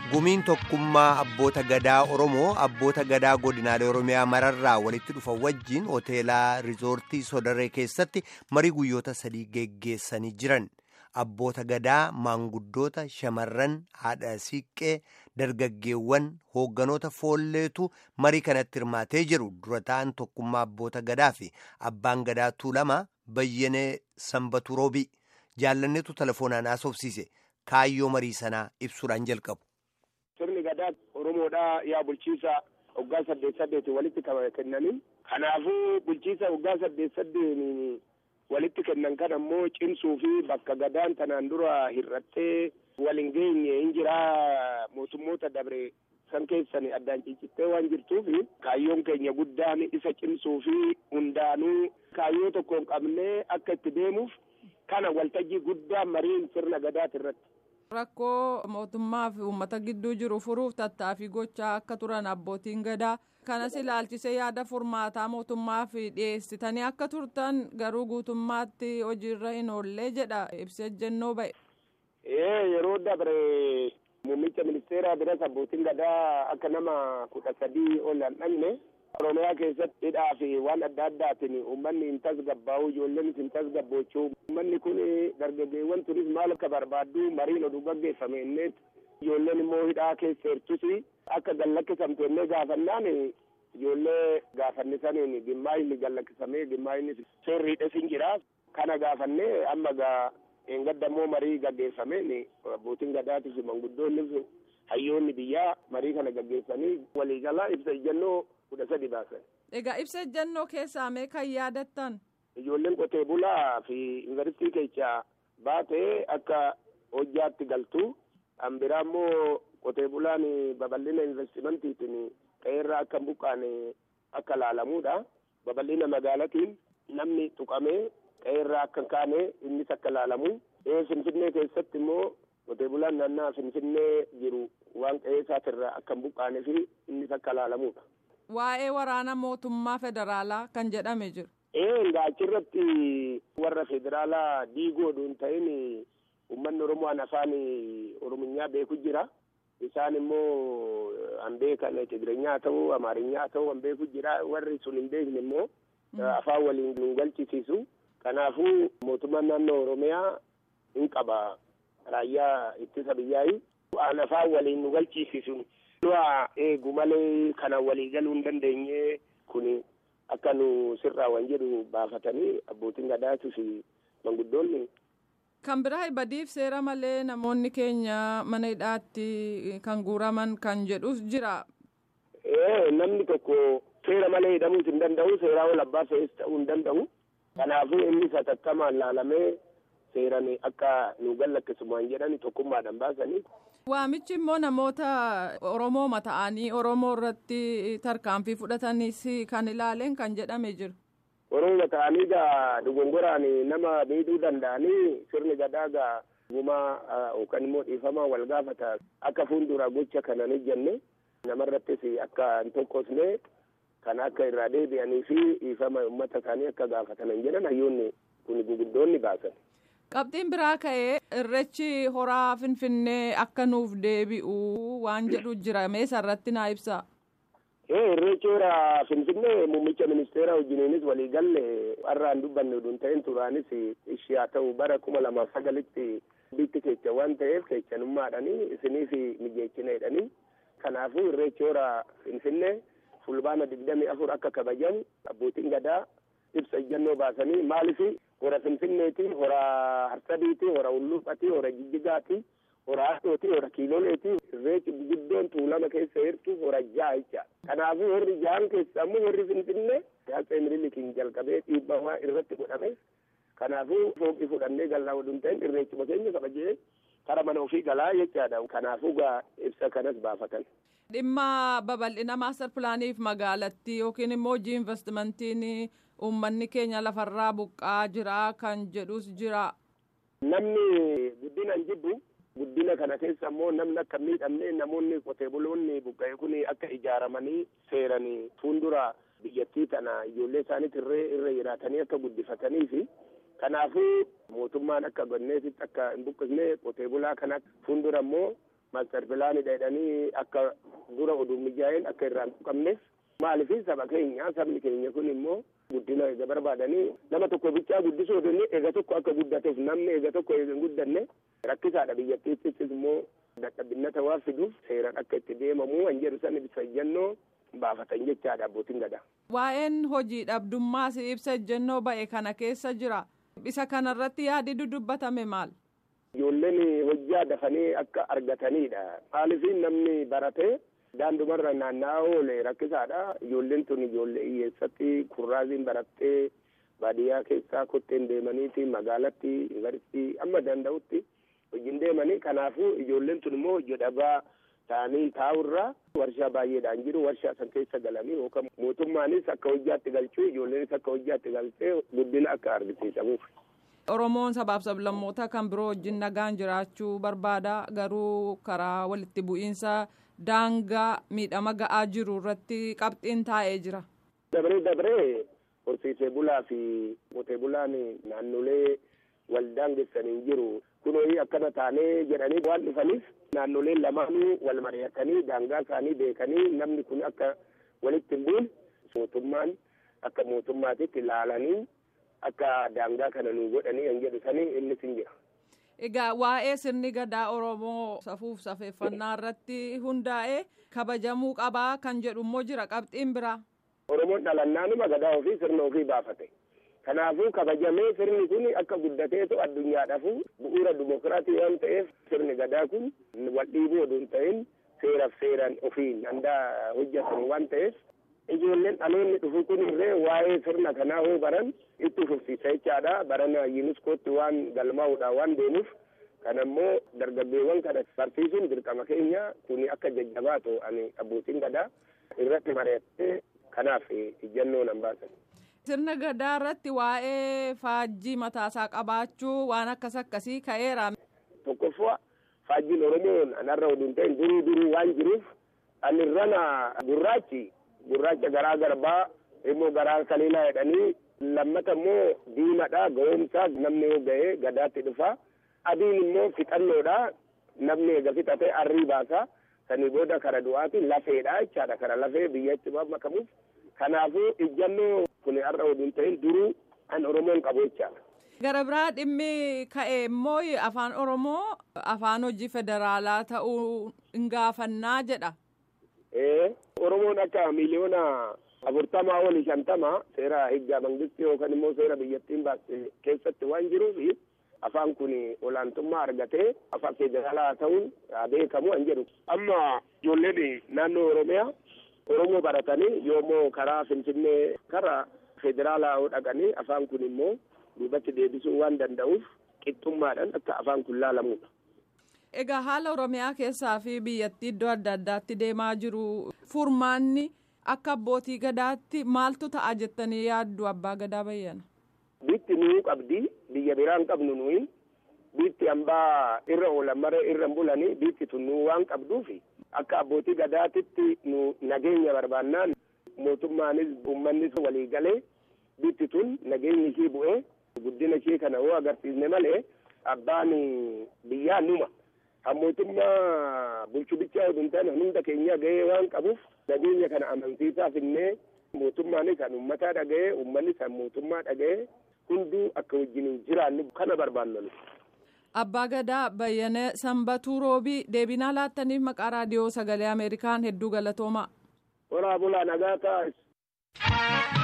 gumiin tokkummaa abboota gadaa oromoo abboota gadaa godinaalee oromiyaa mararraa walitti dhufa wajjiin hoteelaa riizoortii sodaree keessatti marii guyyoota sadii geggeessanii jiran abboota gadaa maanguddoota shamarran haadha siiqqee dargaggeewwan hoogganoota foolleetu marii kanatti hirmaatee jiru dura ta'an tokkummaa abboota gadaa fi abbaan gadaa tuulamaa bayyanee sanbatu roobii jaallanneetu telefoonaan haasofsiise kaayyoo marii sanaa ibsuudhaan jalqabu. sirni gadaa oromoodhaa yaa bulchiisa waggaa saddeet saddeetiin walitti kennanii kanaafuu bulchiisa waggaa saddeet saddeetiin walitti kennan kan ammoo cimsuu fi bakka gadaan tanaan dura hir'attee waliin geenye hin jiraa mootummoota dabre san keessan addaan ciccittee waan jirtuuf kaayyoon keenya guddaan isa cimsuu fi hundaanuu kaayyoo tokko hin qabnee akka itti deemuuf kana waltajjii guddaan mariin sirna gadaati irratti. Rakkoo mootummaa fi uummata gidduu jiru furuuf tattaaffii gochaa akka turan abbootiin gadaa kanas ilaalchisee yaada furmaataa mootummaa fi dhiyeessitanii akka turtan garuu guutummaatti hojiirra hin oollee jedha ibsa ejjennoo ba'e. Ee yeroo dabre muummicha ministeeraa biras abbootiin gadaa akka nama kudha sadii ol hin dhaqne oromiyaa keessatti hidhaa fi waan adda addaatiin uummanni hin tasgabbaa'u ijoolleen hin tasgabboochuu uummanni kun dargaggeewwan turis maal akka barbaaddu mariin oduu gaggeeffame inneet ijoolleen immoo hidhaa keessa jirtus akka gallakkisamte innee gaafannaan ijoollee gaafannisaniin dhimmaa inni gallakkisamee dhimmaa inni seerriidhes hin jira kana gaafannee amma gaa eengaddamoo marii gaggeeffameen abbootiin gadaatis manguddoonni hayyoonni biyyaa marii kana gaggeessanii waliigalaa ibsa ejjennoo kudha sadi baasan. Egaa ibsa ejjennoo keessaa mee kan yaadattan? Ijoolleen qotee bulaa fi yuunivarsiitii keessa baatee akka hojjaatti galtu. Kan biraa immoo qotee bulaan babal'ina investimantiitiin qe'eerraa akka hin buqqaane akka laalamuudha. Babal'ina magaalatiin namni tuqamee qe'eerraa akka hin kaane innis akka laalamu. Finfinnee keessatti immoo qotee bulaan naannaa Finfinnee jiru waan qe'ee isaatirraa akka hin buqqaanee fi innis akka laalamuudha. Waa'ee waraana mootummaa federaalaa kan jedhame jiru. Ee achirratti warra federaalaa diigoo hin ta'in uummanni Oromoo afaan Orominyaa beeku jira. Isaan immoo an beekan Tigireenyaa ta'uu Amaarinyaa ta'uu an beeku jira. Warri sun hin beekne immoo afaan waliin nu galchisiisu. Kanaafuu mootummaan naannoo Oromiyaa hin qaba raayyaa ittisa biyyaayi. Waan afaan waliin nu galchisiisu. Du'a eegu malee kana walii galuu hin dandeenye kun akka nu sirraa waan jedhu baafatanii abbootiin gadaatii fi manguddoonni. Kan biraa badiif seera malee namoonni keenya mana hidhaatti kan guuraman kan jedhus jira. Ee namni tokko seera malee hidhamuus hin danda'u seeraa ol abbaa fe'is ta'uu hin danda'u. Kanaafuu inni satattamaan laalamee seeran akka nu gallakkisumaan jedhani tokkummaadhaan baasanii. Waamichi immoo namoota Oromoo mata'anii Oromoo irratti tarkaanfii fudhatanis kan ilaaleen kan jedhame jiru. Oromoo mata'anii gaa dogongoraan nama miidhuu danda'anii sirni gadaa gaa gumaa yookaan immoo dhiifamaa wal gaafata akka fuuldura gocha kana ni jenne namarrattis akka hin tokkosne kan akka irraa deebi'anii fi dhiifama uummata isaanii akka gaafatanan jedhan hayyoonni kun guguddoonni baasan. Qabxiin biraa ka'ee irreechi horaa finfinnee akka nuuf deebi'u waan jedhu jira meesa irratti naa ibsa. Ee irreechi horaa finfinnee muummicha ministeera wajjiniinis walii galle har'aan dubbanne oduun ta'een turaanis ishee haa ta'u bara kuma lamaaf sagalitti bitti kecha waan ta'eef kechanummaadhanii isiniif mijeechinaadhanii kanaafuu irreechi horaa finfinnee fulbaana digdamii afur akka kabajamu abbootiin gadaa ibsa ejjennoo baasanii maaliif hora finfinneeti hora harsadiiti hora ulluufati hora jijjigaati hora haadhooti hora kiiloleeti irreechi guddoon tuulama keessa jirtu hora ja'a jecha kanaafuu horri ja'an keessa ammoo horri finfinnee yaatsee minilikiin jalqabee dhiibbamaa irratti godhame kanaafuu fooqii fudhannee gallaa waduun ta'in irreechuma keenya kabajee kara mana ofii galaa jechaadha kanaafuu gaa ibsa kanas baafatan. Dhimma babal'ina maastar pilaaniif magaalattii yookiin immoo hojii investimentiin uummanni keenya lafarraa buqqaa jira kan jedhus jira. Namni guddina hin jibbu guddina kana keessa immoo namni akka miidhamne namoonni qotee buloonni buqqa'e kun akka ijaaramanii seeranii fuuldura biyyattii tana ijoollee isaaniitti irree irra jiraatanii akka guddifatanii fi kanaafuu mootummaan akka gonneesitti akka hin buqqisne qotee bulaa kana fuuldura immoo maaster pilaanidha jedhanii akka dura oduu mijaa'een akka irraan tuqamnes maaliif saba keenya sabni keenya kun immoo guddina eega barbaadanii nama tokko bichaa guddisuu odonni eega tokko akka guddateef namni eega tokko eega hin guddanne rakkisaadha biyyattiittis immoo dadhabbinnata waan fiduuf seeraan akka itti deemamu kan jedhu san ibsa ejjennoo baafatan jechaadha abbootiin gadaa. Waa'een hojii dhabdummaas ibsa ejjennoo ba'e kana keessa jira. Isa kanarratti yaadi dudubbatame maal? Ijoolleen hojjaa dafanii akka argatanidha. Maaliif namni baratee daandumarra naanna'aa oole rakkisaadha. Ijoolleen tun ijoollee hiyyeessatti kurraaziin barattee baadiyyaa keessaa kotteen deemaniiti magaalatti yuunivarsiitii amma danda'utti hojiin deemanii kanaafuu ijoolleen tun immoo hojii dhabaa ta'anii taa'urraa warshaa baay'eedhaan jiru warshaa san keessa galanii yookaan mootummaanis akka hojjaatti galchuu ijoolleenis akka hojjaatti galchee guddina akka argisiisamuuf. Oromoon sabaaf sablammoota kan biroo wajjin nagaan jiraachuu barbaada garuu karaa walitti bu'iinsa daangaa miidhama ga'aa jiru irratti qabxiin taa'ee jira. Dabree dabree horsiisee bulaa fi qotee bulaan naannolee wal daangessanii jiru. Kunoo akkana taanee jedhanii waan dhufaniif naannoleen lamaanuu wal mari'atanii daangaa isaanii beekanii namni kun akka walitti hin buune mootummaan akka mootummaatitti ilaalanii akka daangaa kana nu godhanii kan jedhu sanii innis hin jira. Egaa waa'ee sirni gadaa Oromoo safuuf safeeffannaa irratti hundaa'ee kabajamuu qabaa kan jedhu immoo jira qabxiin biraa. Oromoon dhalannaanuma gadaa ofii sirna ofii baafate. Kanaafuu kabajamee sirni kun akka guddateetu addunyaadhaafu bu'uura dimokiraatii waan ta'eef sirni gadaa kun wal dhiibuu oduu hin ta'in seeraaf seeraan ofiin handaa hojjetan waan ta'eef ijoolleen dhaloonni dhufu kun illee waa'ee sirna kanaa hoo baran itti fufsiisa jechaadha barana yuuniskootti waan galmaa'uudha waan deemuuf kana immoo dargaggeewwan kana barsiisuun dirqama keenya kuni akka jajjabaatu ani abbootiin gadaa irratti mari'attee kanaaf ijjannoo nan baasan. Sirna gadaa irratti waa'ee faajjii mataasaa qabaachuu waan akkas akkasii ka'eera. Tokkoffaa faajjiin Oromoon anarra oduun ta'in duruu duruu waan jiruuf anirrana gurraachi gurraacha garaa garbaa immoo garaa kaliilaa jedhanii lammata immoo diimadha ga'oomsaa namni yoo ga'ee gadaatti dhufa adiin immoo fixannoodha namni eega fixatee arrii baasa sanii booda kara du'aati lafeedha jechaadha kara lafee biyyatti makamuuf kanaafuu ijjannoo kun har'a oduun ta'in duruu an oromoon qabu jechaadha. Gara biraa dhimmi ka'e immoo afaan oromoo afaan hojii federaalaa ta'uu hin gaafannaa jedha. Oromoon akka miliyoona afurtamaa olii shantama seera higgaa mangistii yookaan immoo seera biyyattiin baaste keessatti waan jiruuf afaan kun olaantummaa argatee afaan federaalaa ta'uun beekamu an jedhu. Amma ijoolleen naannoo Oromiyaa Oromoo baratanii yoommoo karaa Finfinnee karaa federaalaa dhaqanii afaan kun immoo duubatti deebisuu waan danda'uuf qixxummaadhaan akka afaan kun laalamudha. Egaa haala Oromiyaa keessaa fi biyyattii iddoo adda addaatti deemaa jiru furmaanni akka abbootii gadaatti maaltu ta'a jettanii yaaddu abbaa gadaa bayyana. Biitti nuu qabdi biyya biraan qabnu nuyi biitti hambaa irra oolan maree irra bulanii biitti tun nuu waan qabduufi akka abbootii gadaatitti nu nageenya barbaannaan mootummaanis uummannis walii galee biitti tun nageenyi ishii bu'ee guddina ishii kana hoo agarsiisne malee abbaan biyyaa numa. kan mootummaa bulchu bichaa oduu hin taane hunda keenya gahee waan qabuuf nageenya kana amansiisaa finnee mootummaanis kan uummataa dhaga'ee uummanni kan mootummaa dhaga'ee hunduu akka wajjin jiraannu kana barbaannu. Abbaa Gadaa Bayyanee Sanbatuu Roobii deebinaa laattaniif maqaa raadiyoo sagalee Ameerikaan hedduu galatoomaa. Waraabulaa nagaa taa'is.